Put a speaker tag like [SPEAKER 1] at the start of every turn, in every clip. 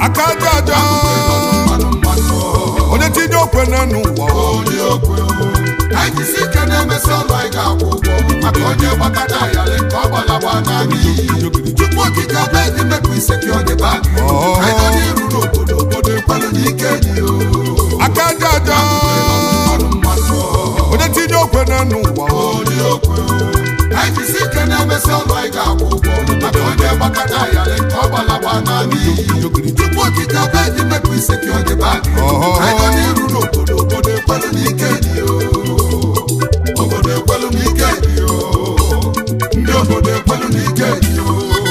[SPEAKER 1] aka aja aja
[SPEAKER 2] mmanụ mmanụ
[SPEAKER 1] onye tinye okwe n'enu ụwa
[SPEAKER 2] onye okwe anyị jisi ike na-emesi ọlụ anyị ga-akwụ ụgwọ maka onye gbakọta ayalị ka ọ gbalagba naanị tupu okike ọba eji mepụ ise ka ọ dị bak anyị nọ n'iru n'obodo obodo ekwelu n'ike dị o
[SPEAKER 1] aka aja aja
[SPEAKER 2] mmanụ mmanụ
[SPEAKER 1] onye tinye okwe n'enu ụwa
[SPEAKER 2] onye okwe anyị jisi ike na-emesi ọlụ anyị ga-akwụ ụgwọ maka onye gbakọta ayalị ka ọ gbalagba naanị tupu okike ọba eji mepụ ise ka ọ dị bak anyị nọ n'iru n'obodo obodo ekwelu n'ike dị o obodo ekwelu n'ike dị o ndị obodo ekwelu n'ike dị o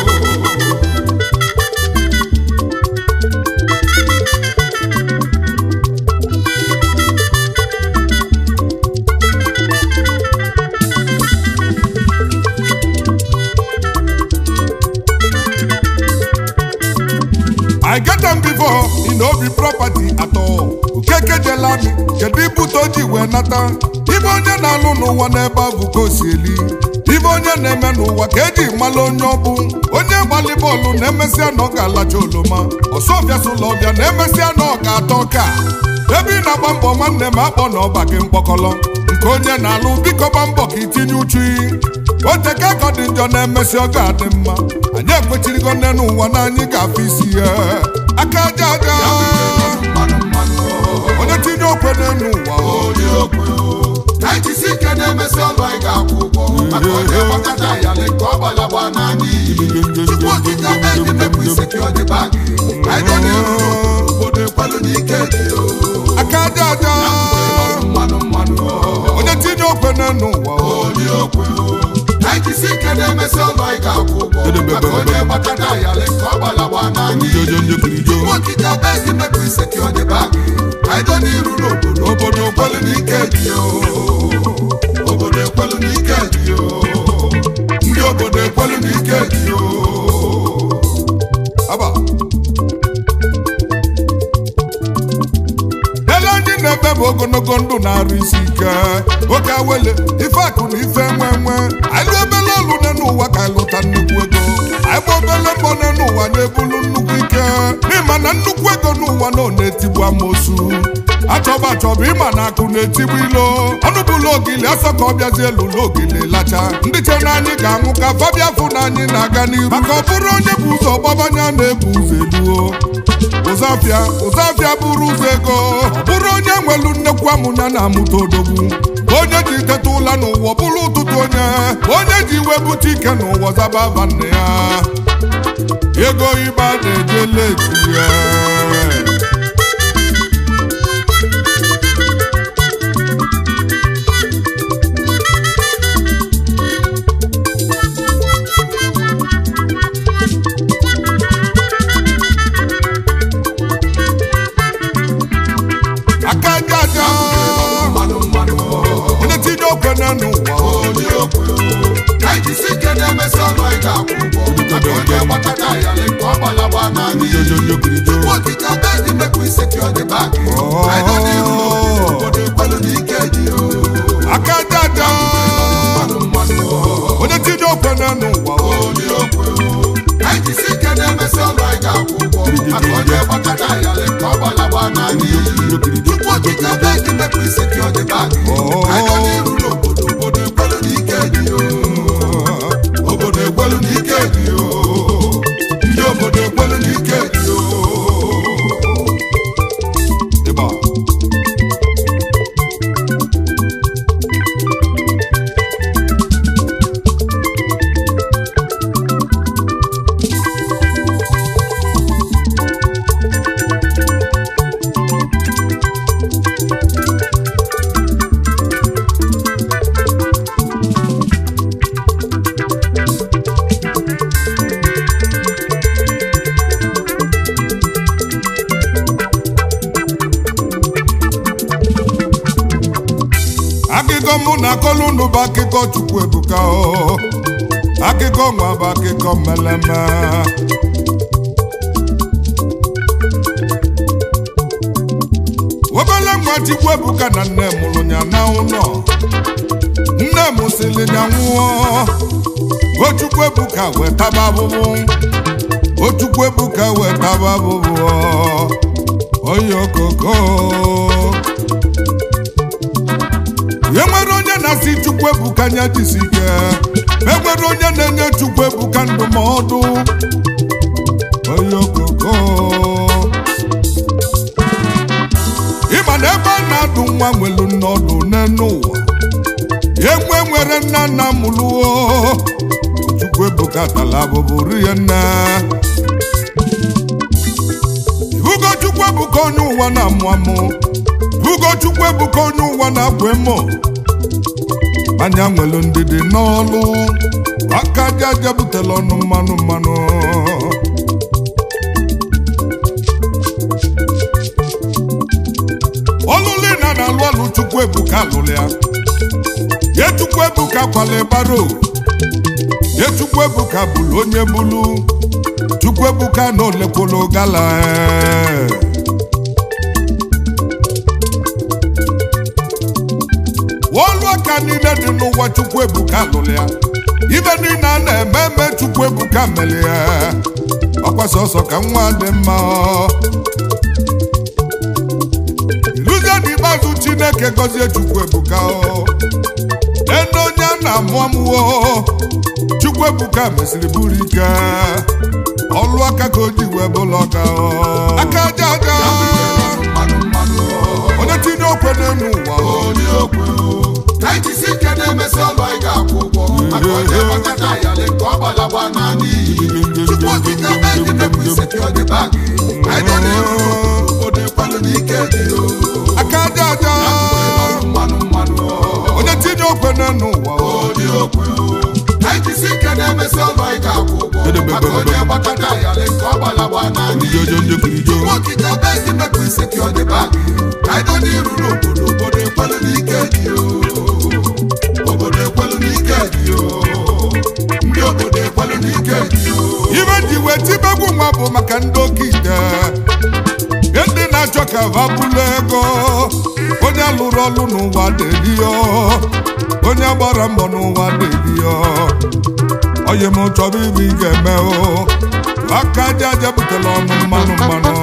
[SPEAKER 1] I get them before, e no be property at all. Okeke jela mi, kedu ibute o ji wee nata? Ibe onye na-alụ n'ụwa n'ebe ahụ ka o si eli. Ibe onye na-eme n'ụwa ka eji mmalụ onye ọ bụ. Onye gbalị bọọlụ na-emesịa na ọ ga-alacha oloma. Ọsọbịa sụlọbịa na-emesịa na ọ ga-atọ ọka. Ebe ị na-agba mbọ nwanne m akpọ na ọba gị mkpọkọlọ. Nke onye na-alụ biko gba mbọ ka itinye uchu oteka ka ọ dị njọ na-emesi ọ ga-adị mma anyị ekwechirigo nne n'ụwa na anyị ga-afụ isi ya aka aja aja
[SPEAKER 2] mmanụ mmanụ
[SPEAKER 1] onye tinye okwe n'elu ụwa
[SPEAKER 2] onye okwe anyị jisi ike na-emesi ọlụ anyị ga-akwụ ụgwọ maka onye gbakọta ayalị ka ọ gbalagba naanị tupu okike ọba eji mepụ ise ka ọ dị bak anyị nọ n'iru n'obodo obodo ekwelu n'ike dị o
[SPEAKER 1] aka aja aja
[SPEAKER 2] mmanụ mmanụ
[SPEAKER 1] onye tinye okwe n'elu ụwa
[SPEAKER 2] onye okwe anyị jisi ike na-emesi ọlụ anyị ga-akwụ ụgwọ maka onye gbakọta ayalị ka ọ gbalagba naanị tupu okike ọba eji mepụ ise ka ọ dị bak anyị nọ n'iru n'obodo obodo ekwelu n'ike dị o obodo ekwelu n'ike dị o ndị obodo ekwelu n'ike dị o
[SPEAKER 1] aba ele anyị na-ebe bụ ogologo ndụ na-arụ isi ike oke awele ife akụ na ife nwe nwe anyị lụ obele olu n'elu ụwa ka anyị lụta nnukwu ego anyị gba obele mbọ n'elu ụwa na-ebulu nnukwu ike n'ịma na nnukwu ego n'ụwa na ọ na-etigbu amosu achọba achọba ịma na akụ na-etigbu ilo ọnụ bụlụ ogili asọ ka ọ bịazie lụlụ ogili lacha ndị che na anyị ga-anwụ ka fabia fụ na anyị na-aga n'iru maka ọ bụrụ onye bụ ụzọ gbabanya na-ebu ụzọ eluo ụzọafịa ụzọafịa bụrụ ụzọ ego ọ bụrụ onye nwelu nnekwu amụnya na-amụta odogwu onye ji teta ụla n'ụwa ọ bụrụ ụtụtụ onye onye ji iwe bute ike n'ụwa zaba aba nne ya ego ịba na-eje leti ya aka aja aja
[SPEAKER 2] mmanụ mmanụ
[SPEAKER 1] onye tinye okwe n'elu ụwa
[SPEAKER 2] onye okwe anyị jisi ike na-emesi ọlụ anyị ga-akwụ ụgwọ maka onye gbakọta ayalị ka ọ gbalagba naanị tupu okike ọba eji mepụ ise ka ọ dị bak anyị nọ n'iru n'obodo obodo ekwelu n'ike dị o
[SPEAKER 1] aka aja aja
[SPEAKER 2] mmanụ mmanụ
[SPEAKER 1] onye tinye okwe n'elu ụwa
[SPEAKER 2] onye okwe anyị jisi ike na-emesi ọlụ anyị ga-akwụ ụgwọ maka onye gbakọta ayalị ka ọ gbalagba naanị tupu okike ọba eji mepụ ise ka ọ dị bak anyị nọ n'iru n'obodo obodo ekwelu n'ike dị o obodo ekwelu n'ike dị o ndị obodo ekwelu n'ike dị o
[SPEAKER 1] ịba akụkọ mụ na akọlụ unu bụ akụkọ chukwu ebuka o akụkọ nwa bụ akụkọ mmeleme obele nwa chukwu ebuka na nne mụrụ ya na ụlọ nne m sịrị ya nwụọ o chukwu ebuka wee taba abụbụ ochukwu ebuka wetaba bụbụ onye okoko e nwere onye na-asị chukwu ebuka anya jisi ike e nwere onye na-enye chukwu ebuka ndụmọdụ onye okoko ịma na ebe a na-adụ nwa nwelu nnọdụ n'enu ụwa enwe nwere nna nna mụlụo chukwu ebuka tala abụbụ rie nne ibugo chukwu ebuka onye ụwa na-amụ amụ ibugo chukwu ebuka onye ụwa na-akwa emo anya nwelu ndidi n'ọlụ aka aja aja butela ọnụ mmanụ mmanụ ọlụlụ na na-alụ ọlụ chukwu ebuka lụrụ ya ye chukwu ebuka kwale baro ye chukwu ebuka bụrụ onye bụrụ chukwu ebuka na olekwolo gala ee. ọlụ aka niile dị n'ụwa chukwu ebuka lụrụ ya ibe niile a na-eme eme chukwu ebuka mere ya ọkwa sọsọ ka nwa dị mma iluzie n'ikpeazụ chineke gọzie chukwu ebuka o ene onye a na-amụ amụwo chukwu ebuka mesịrị buru ike ọlụ aka ka o ji wee bụlụ ọka o. aka aja aja
[SPEAKER 2] mmanụ mmanụ
[SPEAKER 1] onye tinye okwe n'elu ụwa o.
[SPEAKER 2] onye okwe ka anyị jisi ike na-emesi ọlụ anyị ga-akwụ ụgwọ maka onye gbakọta ayalị nke ọ gbalagba na n'iyi tupu okike mee gị mepụ isi ka ọ dị bag anyị nọ n'iru obodo ekwelu n'ike dị o
[SPEAKER 1] aka aja aja
[SPEAKER 2] mmanụ mmanụ
[SPEAKER 1] onye tinye okwe n'elu ụwa o.
[SPEAKER 2] onye okwe anyị jisi ike na-emesi ọlụ anyị ga-akwụ ụgwọ maka onye gbakọta ayalị nke ọ gbalagba na n'iyi
[SPEAKER 1] Jojo njekirijo.
[SPEAKER 2] okike mee gị mepụ isi ka ọ dị bag anyị nọ n'iru n'obodo obodo ekwelu n'ike dị o obodo ekwelu n'ike dị o ndị obodo ekwelu n'ike dị o
[SPEAKER 1] ibe ji wee tibegbu nwa bụ maka ndị oke ite Ihe ndị na-achọ ka ha bụlụ ego onye lụrụ ọlụ n'ụwa deliyo onye gbara mbọ n'ụwa deliyo onye m chọrọ ibe ị ga-eme o aka aja aja butela ọnụ mmanụ mmanụ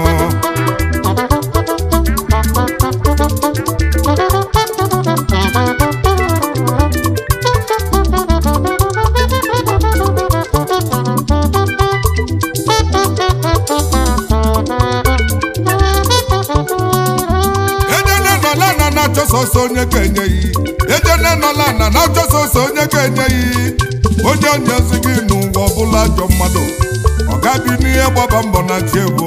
[SPEAKER 1] ejene nọla na na-achọ sọsọ onye ga-enye yi ejene nọla na na-achọ sọsọ onye ga-enye yi onye onyezi gị n'ụwa ọbụla ajọ mmadụ ọ gabi n'ihe gbaba mbọ na chi ebo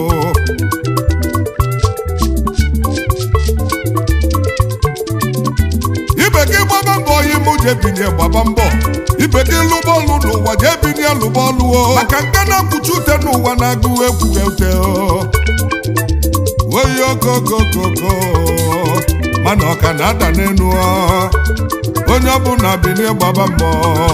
[SPEAKER 1] ibe gị gbaba mbọ yi mụ je binye gbaba mbọ ibe gị lụba ọlụ n'ụwa jee binye lụba ọlụ o maka nke na-akwụchi ute n'ụwa na-agụ ekwughe ute o oyi okokokoko mana ọka na-ada n'elu ọ. onye ọbụla bilie gbaba mbọ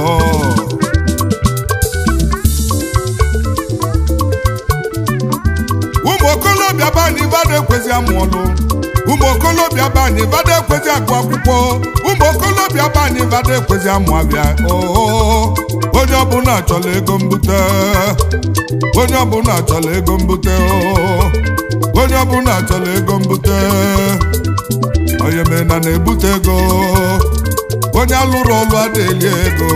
[SPEAKER 1] ụmụ okolobịa be anyị vada ekwezi amụ ọlụ ụmụ okolobịa be anyị vada ekwezi agụ akwụkwọ ụmụ okolobịa be anyị vada ekwezi amụ abịa oo onye ọbụla chọrọ ego mbute onye ọbụla chọrọ ego mbute oo onye ọbụla chọrọ ego mbute onye mena na-ebute ego onye alụrụ ọlụ adịghị ego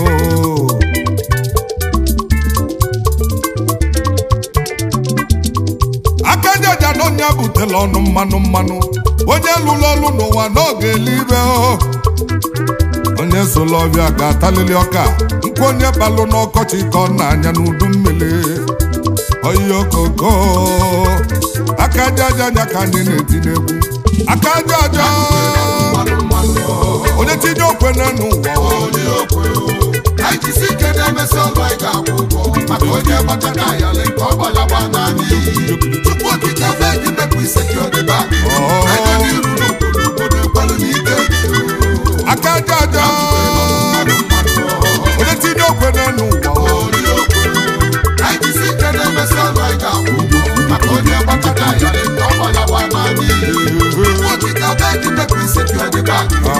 [SPEAKER 1] aka jaja na onye butela ọnụ mmanụ mmanụ onye lụrụ ọlụ n'ụwa n'oge elibe o onye sola ọbịa ga-atalili ọka nkwa onye balụ n'ọkọchị ka ọ na-anya n'udu mmiri oyi okoko aka aja aja anya ka anyị na-eti n'egwu aka aja aja
[SPEAKER 2] mmanụ mmanụ
[SPEAKER 1] onye tinye okwe n'enu ụwa
[SPEAKER 2] onye okwe anyị jisi ike na-emesi ọlụ anyị ga-akwụ ụgwọ maka onye gbakọta ayalị nke ọ gbalagba na n'iyi tupu okike mee gị mepụ isi ka ọ dị bag anyị nọ n'iru n'obodo obodo ekwelu n'ike dị o
[SPEAKER 1] aka aja aja
[SPEAKER 2] mmanụ mmanụ
[SPEAKER 1] onye tinye okwe n'enu ụwa
[SPEAKER 2] onye okwe anyị jisi ike na-emesi ọlụ anyị ga-akwụ ụgwọ maka onye gbakọta ayalị nke ọ gbalagba na n'iyi tupu okike mee gị mepụ isi ka ọ dị bag